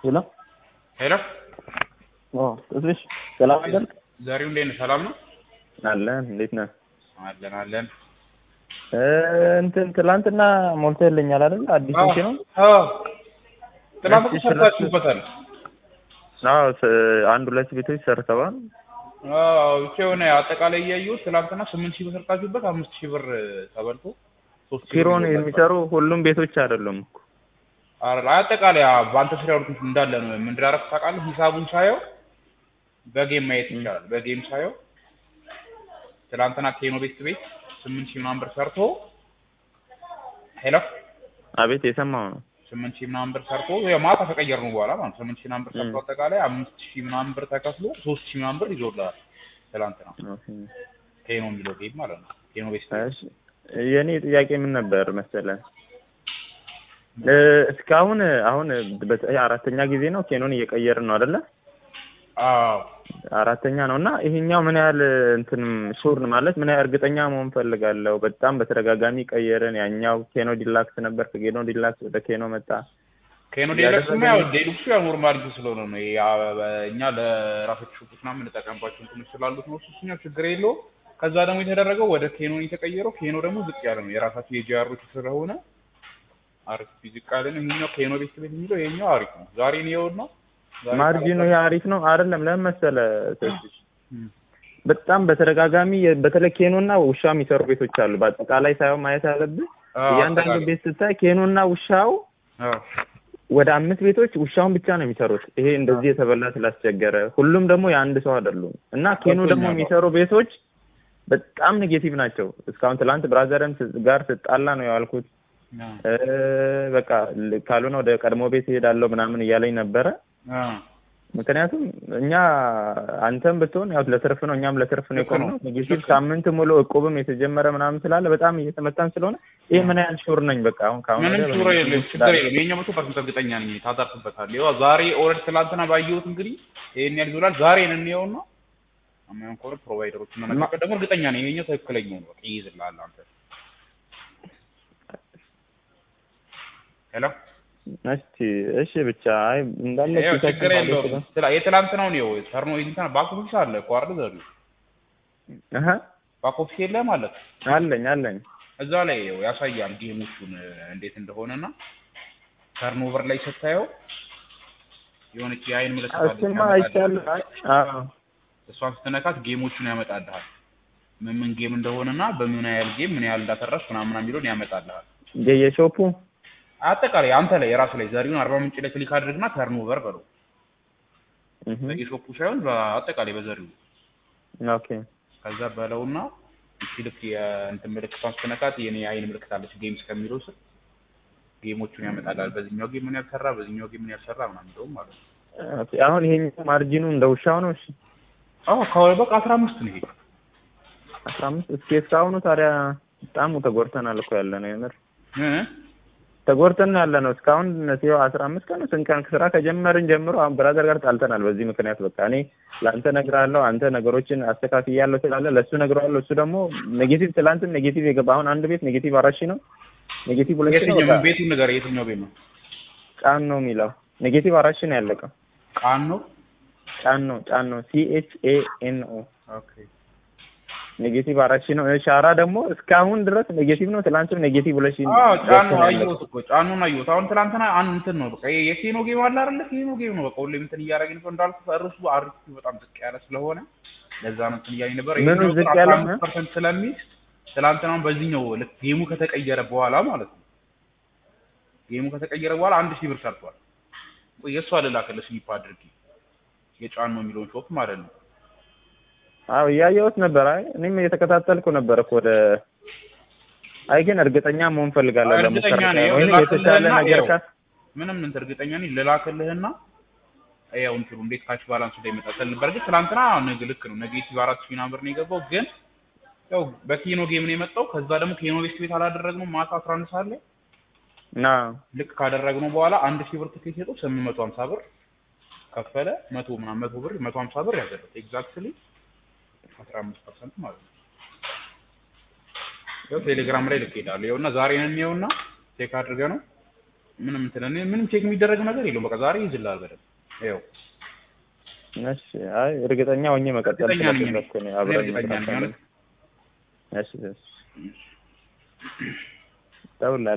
ሄሎ ሄሎ ተስፍሽ ሰላም አይደል? ዛሬው እንዴት ነህ? ሰላም ነው አለን። እንዴት ነህ? አለን አለን። እ እንትን ትላንትና ሞልተህልኛል አይደል? አዲስ እንትን ነው። አዎ ትናንት እሺ፣ ሰርታችሁበታል። አዎ ስ- አንድ ሁለት ቤቶች ሰርተዋል። አዎ ብቻ የሆነ አጠቃላይ እያየሁት ትናንትና ስምንት ሺህ ብር ሰርታችሁበት አምስት ሺህ ብር ተበልቶ ሶስት ሺህ ኪሮን ብር የሚሰሩ ሁሉም ቤቶች አይደሉም እኮ። ኧረ አጠቃላይ አ- በአንተ ስራ ያሉት እንዳለ ነው። ምን እንዳደረኩ ታውቃለህ? ሂሳቡን ሳየው በጌም ማየት ይቻላል። በጌም ሳየው ትናንትና ቴኖ ቤት ቤት ስምንት ሺህ ምናምን ብር ሰርቶ ሄሎ አቤት የሰማው ነው። ስምንት ሺህ ምናምን ብር ሰርቶ ያው ማታ ከቀየርነው በኋላ ማለት ነው። ስምንት ሺህ ምናምን ብር ሰርቶ ም። አጠቃላይ አምስት ሺህ ምናምን ብር ተከፍሎ ሶስት ሺህ ምናምን ብር ይዞልሃል። ትናንትና ኦኬ። ቴኖ የሚለው ጌም ማለት ነው። ቴኖ ቤት እሺ የኔ ጥያቄ ምን ነበር መሰለህ? እ እስካሁን አሁን በ- አራተኛ ጊዜ ነው ኬኖን እየቀየርን ነው አይደለ? አዎ አራተኛ ነው እና ይሄኛው ምን ያህል እንትን ሹር ማለት ምን ያህል እርግጠኛ መሆን ፈልጋለሁ። በጣም በተደጋጋሚ ቀየርን። ያኛው ኬኖ ዲላክስ ነበር፣ ከኬኖ ዲላክስ ወደ ኬኖ መጣ። ኬኖ ያደረገ ዴሉክስማ ያው ዴሉክሱ ያው ኖርማል እንትን ስለሆነ ነው። ይሄ ያ- እኛ ለራሳችን ሹቁት ምናምን የምንጠቀምባቸው እንትኖች ስላሉት ነው። እሱ እሱኛው ችግር የለውም። ከዛ ደግሞ የተደረገው ወደ ኬኖ የተቀየረው ኬኖ ደግሞ ዝቅ ያለ ነው። የራሳቸው የጂአሮች ስለሆነ አሪፍ ዝቅ ያለ ነው። ይሄኛው ኬኖ ቤት ቤት የሚለው ይሄኛው አሪፍ ነው። ዛሬ ነው የሆነው ዛሬ ማርጂኑ ይሄ አሪፍ ነው አይደለም? ለምን መሰለህ ተስፍሽ እም፣ በጣም በተደጋጋሚ የ- በተለይ ኬኖና ውሻ የሚሰሩ ቤቶች አሉ። በአጠቃላይ ሳይሆን ማየት ያለብህ አዎ፣ እያንዳንዱ አጠቃላይ። ቤት ስታይ ኬኖና ውሻው አዎ ወደ አምስት ቤቶች ውሻውን ብቻ ነው የሚሰሩት። ይሄ እንደዚህ የተበላ ስላስቸገረ ሁሉም ደግሞ የአንድ ሰው አይደሉም እና ኬኑ ደግሞ ገብቶኛል። የሚሰሩ ቤቶች በጣም ኔጌቲቭ ናቸው። እስካሁን ትላንት ብራዘርም ስ- ጋር ስጣላ ነው ያልኩት። አዎ እ በቃ ል- ካልሆነ ወደ ቀድሞ ቤት እሄዳለሁ ምናምን እያለኝ ነበረ። አዎ ምክንያቱም እኛ አንተም ብትሆን ያው ለትርፍ ነው፣ እኛም ለትርፍ ነው ልክ ነው። የቆምነው። ኔጌቲቭ ልክ ነው። ሳምንት ሙሉ እቁብም የተጀመረ ምናምን ስላለ በጣም እየተመታን ስለሆነ ይህ ምን ያህል ሹር ነኝ በቃ አሁን ከአሁን ምንም ወዲያ ችግር የለም፣ በኔጌቲቭ ችግር የለም። የኛ መቶ ፐርሰንት እርግጠኛ ነኝ ታታርፍበታል። ይኸው ዛሬ ኦልሬዲ ትላንትና ባየሁት እንግዲህ ይሄን ያህል ይዞላል። ዛሬ ነው እንየውና አማን ኮር ፕሮቫይደሮች እና ማ- ደግሞ እርግጠኛ ነኝ ይሄኛው ትክክለኛው ነው። በቃ ይይዝልሃል አንተ። ሄሎ እስቲ እሺ ብቻ አይ እንዳለ ይኸው ፊታችን ችግር ማለት የለውም። ነው። ስላ የትላንትናውን ይኸው ተርኖ እንትን ባክ ኦፊስ አለ እኮ አይደል? ዘሩ አሀ ባክ ኦፊስ የለ ማለት አለኝ አለኝ እዛ ላይ ይኸው ያሳያል ጌሞቹን እንዴት እንደሆነና ተርኖቨር ላይ ስታየው የሆነች የአይን ምልክት አለች እሱማ ያመጣልሃል። አይቻልም። አይ አዎ እሷን ስትነካት ጌሞቹን ያመጣልሃል። ምን ምን ጌም እንደሆነና በምን ያህል ጌም ምን ያህል እንዳተረፍ ምናምን ምናምን የሚለውን ያመጣልሃል። የየሾፑ አጠቃላይ አንተ ላይ የራሱ ላይ ዘሪሁን አርባ ምንጭ ላይ ክሊክ አድርግና ተርኖቨር በለው። እህ በየሾፑ ሳይሆን በአጠቃላይ በዘሪሁን ኦኬ ከዛ በለውና እቺ ልክ የእንትን ምልክቷን ስትነካት የኔ የአይን ምልክት አለች ጌምስ ከሚለው ስር ጌሞቹን ያመጣልሃል። በዚህኛው ጌም ምን ያልሰራ በዚህኛው ጌም ምን ያልሰራ ምናምን እንደውም ማለት ነው። ኦኬ አሁን ይሄኛው ማርጂኑ እንደ ውሻው ነው። እሺ አዎ ከወ በቃ አስራ አምስት ነው ይሄ አስራ አምስት እስኪ እስካሁኑ ታዲያ በጣም ተጎድተናል እኮ ያለ ነው የምር እ? ተጎድተን ያለ ነው እስካሁን ሲው አስራ አምስት ቀን ስንት ቀን ስራ ከጀመርን ጀምሮ አሁን ብራዘር ጋር ጣልተናል። በዚህ ምክንያት በቃ እኔ ለአንተ እነግርሃለሁ፣ አንተ ነገሮችን አስተካክያለሁ ስላለ ለእሱ እነግረዋለሁ። እሱ ደግሞ ኔጌቲቭ ትላንትም ኔጌቲቭ የገባ አሁን አንድ ቤት ኔጌቲቭ አራት ሺህ ነው ኔጌቲቭ ሁለት ሺህ ነው የትኛው በቃ ቤቱን ነገር የትኛው ቤት ነው? ጫን ነው የሚለው ኔጌቲቭ አራት ሺህ ነው ያለቀው። ቃን ነው። ጫን ነው ጫን ነው ሲ ኤች ኤ ኤን ኦ ኦኬ ኔጌቲቭ አራት ሺህ ነው። ሻራ ደግሞ እስካሁን ድረስ ኔጌቲቭ ነው። ትላንትም ኔጌቲቭ ሁለት ሺህ አዎ ጫኑ ገብቶ ነው ያለቀው። አየሁት እኮ ጫኑን አየሁት። አሁን ትናንትና አንድ እንትን ነው በቃ ይሄ የኬኖ ጌም አለ አይደለ? ኬኖ ጌም ነው በቃ ሁሌም እንትን እያደረግን ነው እንዳልኩ እርሱ አሪፍ በጣም ዝቅ ያለ ስለሆነ ለዛ ነው እንትን እያለኝ ነበር። ምኑ ይሄኛው ግን ዝቅ ያለ? 15% ስለሚይዝ ትናንትናም በዚህኛው ልክ ጌሙ ከተቀየረ በኋላ ማለት ነው ጌሙ ከተቀየረ በኋላ አንድ ሺህ ብር ሰርቷል። ቆይ የእሷ ልላክልህ ስሊፕ አድርጊ የጫኑ የሚለውን ሾፕ ማለት ነው። አዎ እያየሁት ነበር። አይ እኔም እየተከታተልኩ ነበር እኮ ወደ አይ ግን እርግጠኛ መሆን ፈልጋለሁ እርግጠኛ ለሙከራ ነኝ። ወይም ይኸው የተሻለ ላክልህና ነገር ይኸው ካ ምንም እንትን እርግጠኛ ነኝ ልላክልህና ያው እንትኑ እንዴት ካሽ ባላንስ ላይ ይመጣል። በርግጥ ትናንትና ንግ ልክ ነው ኔጌቲቭ አራት ሺህ ምናምን ብር ነው የገባው፣ ግን ያው በኬኖ ጌም ነው የመጣው። ከዛ ደግሞ ኬኖ ቤት ቤት አላደረግነው ማታ አስራ አንድ ሰዓት ላይ እና ልክ ካደረግነው በኋላ አንድ ሺህ ብር ትኬት ሸጦ ስምንት መቶ ሀምሳ ብር ከፈለ። መቶ ምናምን መቶ ብር መቶ ሀምሳ ብር ያዘለት ኤግዛክትሊ አስራ አምስት ፐርሰንት ማለት ነው። ያው ቴሌግራም ላይ ልክ ሄዳለሁ። ይኸውና ዛሬ ነው የሚየውና ቼክ አድርገህ ነው ምንም እንትን እኔ ምንም ቼክ የሚደረግ ነገር የለውም። በቃ ዛሬ ይዝልሃል በደንብ ይኸው እሺ አይ እርግጠኛ ሆኜ መቀጠል እርግጠኛ ነኝ እኔ። ስለፈለኩ ነው እኔ አብረን እርግጠኛ ነኝ መስራት ማለት እሺ እሺ እደውልልሃለሁ